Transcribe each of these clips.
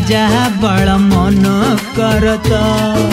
आजा बड़ा मन करता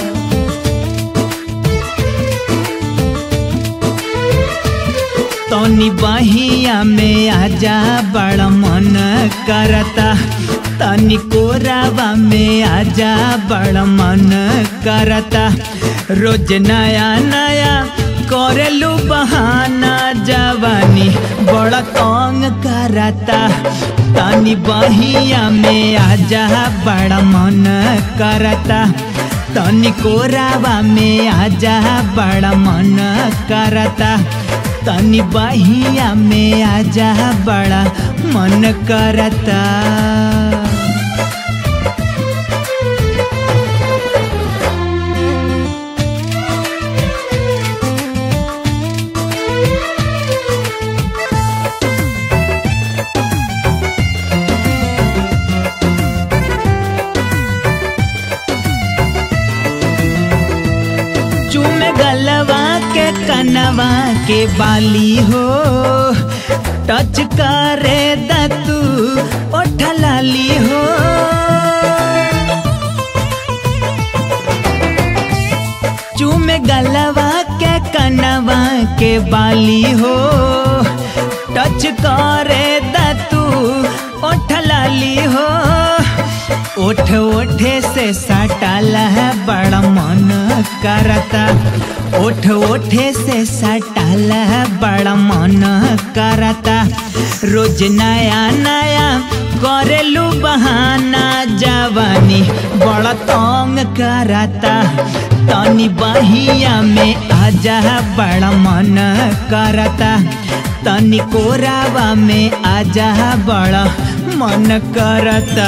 तनी बहिया में आजा बड़ा मन करता तनी कोरावा में आजा बड़ा मन करता रोज नया नया करेलू बहाना जवानी बड़ा तंग करता तनी बहिया में आजा बड़ा मन करता तनी कोरावा में आजा बड़ा मन करता तनी बहिया में आजा बड़ा मन करता चूमे गलवा के कनवा के बाली हो टच करे दतू ओठलाली हो चूमे गलवा के कनवा के बाली हो टच करे दतू ओठलाली हो ओठ ओठे से सटाला है बड़ा मन करता ओठ ओठे से सटाला है बड़ा मन करता रोज नया नया करेलू बहाना जवानी बड़ा तंग करता तनी बहिया में आजा बड़ा मन करता तनी कोरावा में आजा बड़ा मन करता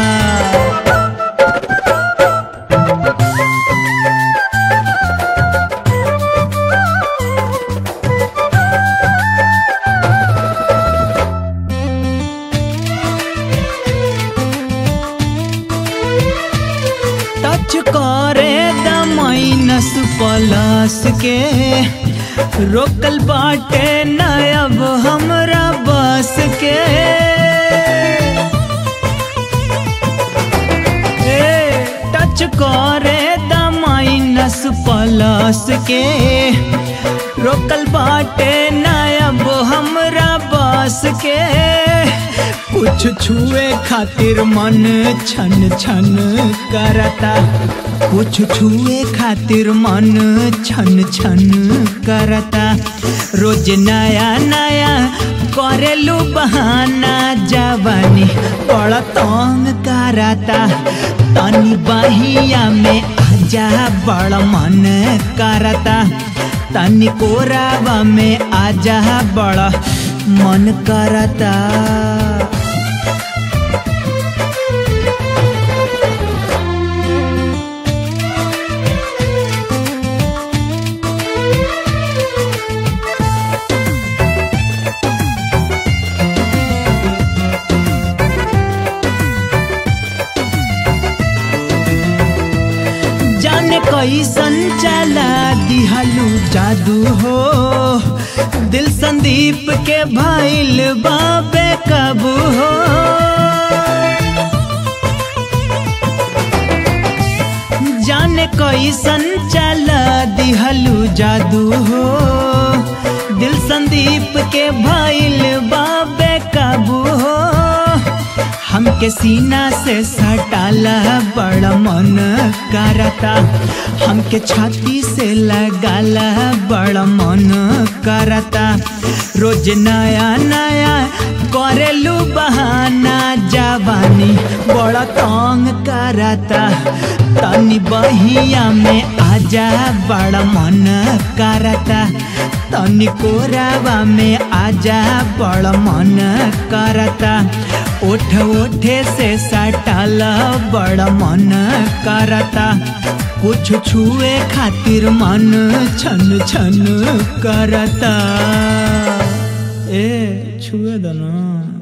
टच करे दमाइनस पलस के रोकल बाटे न अब हमरा बस के ए, टच करे दमाइनस पलस के रोकल बाटे न अब हमरा बस के कुछ छुए खातिर मन छन छन करता कुछ छुए खातिर मन छन छन करता रोज नया नया करेलू बहाना जवानी बड़ा तंग करता तनी बहिया में आजा बड़ा मन करता तनी कोरावा में आजा बड़ा मन करता जाने कैसन चला दिहलू जादू हो दिल संदीप के भइल बाबे कबू हो जाने कैसन चला दिहलू जादू हो दिल संदीप के भइल बाबे कबू हो हमके सीना से सटाला बड़ा मन करता हमके छाती से लगाला बड़ा मन करता रोज नया नया करेलू बहाना जवानी बड़ा तंग करता तनी बहिया में आजा बड़ा मन करता तनी कोरावा में आजा बड़ा मन करता ओठ ओठे से सटाल बड़ा मन करता कुछ छुए खातिर मन छन छन करता ए छुए दो ना